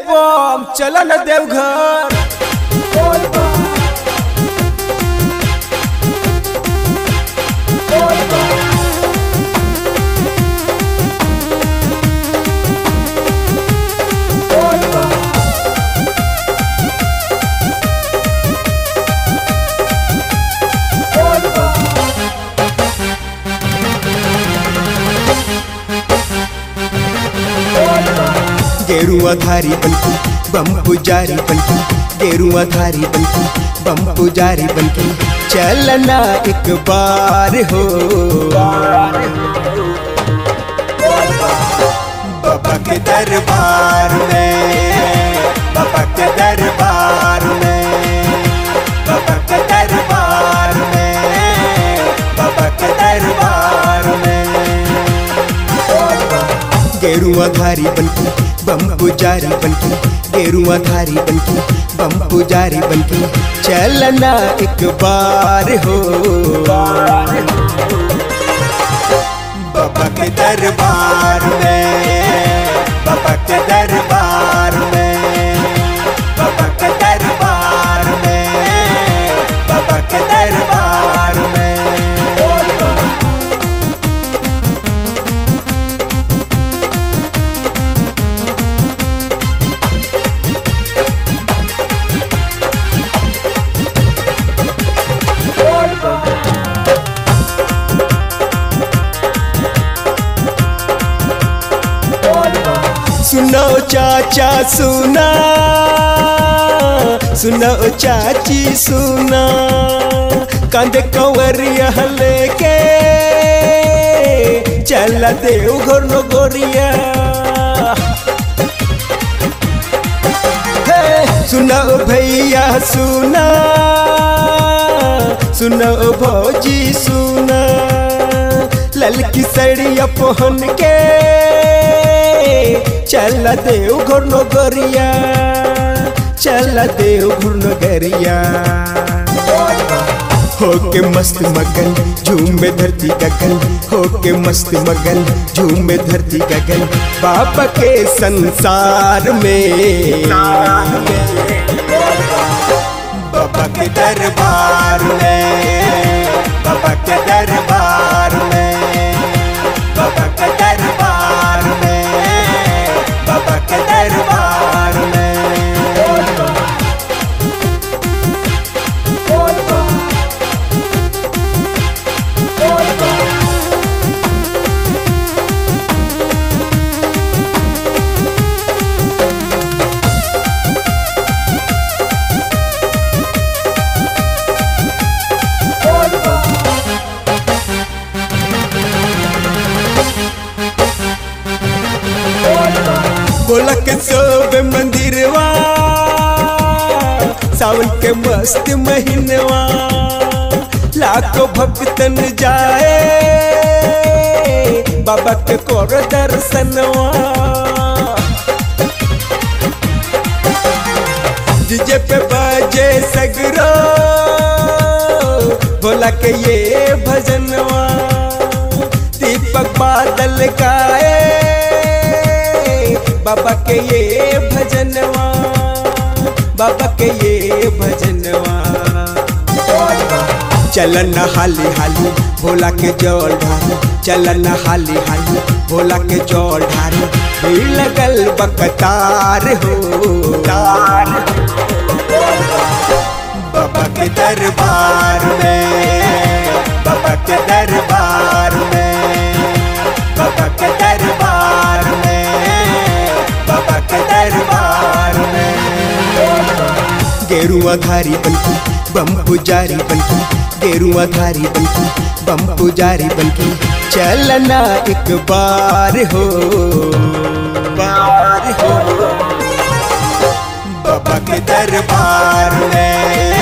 बम चल न देवघर गेरुआ धारी बनकी बम पुजारी बनकी गेरुआ धारी बनकी बम पुजारी बनकी चलना एक बार हो बाबा के दरबार में बाबा के दरबार में बाबा के दरबार में बाबा के दरबार में गेरुआ धारी बनकी बम पुजारी बनकी गेरुआ धारी बनकी बम पुजारी बनकी चलना एक बार हो बाबा के दरबार में बाबा के दरबार में बाबा के दरबार में बाबा के दरबार में सुनो चाचा सुना सुनो चाची सुना कंधे कंवरिया लेके चल देव घर नो गोरिया हे, सुनो भैया सुना सुनो भौजी सुना ललकी सड़िया पहन के चल देव घर नो गरिया चल देव घर नो गरिया होके मस्त मगन झूमे धरती गगन होके मस्त मगन झूमे धरती गगन बाबा के संसार में बाबा के दरबार में बाबा के दरबार में बाबा के दरबार में बाबा के दरबार में बोला के सब मंदिरवा सावन के मस्त महीनवा लाखों भक्तन जाए बाबा के कोर दर्शनवा डीजे पे बाजे सगरो बोला के ये भजनवा दीपक बादल गाए बाबा के ये भजनवा बाबा के ये भजनवा चलन हाली हाली भोला के जल ढारी चलन हाली हाली भोला के जल ढारी भीड़ लगल बकतार हो तार बाबा के दरबार में बाबा के दरबार में बाबा के दरबार में बाबा के दरबार में गेरुआ धारी बनकी बम पुजारी बनकी गेरुआ धारी बनकी बम पुजारी बनकी चलना एक बार हो बार हो बाबा के दरबार में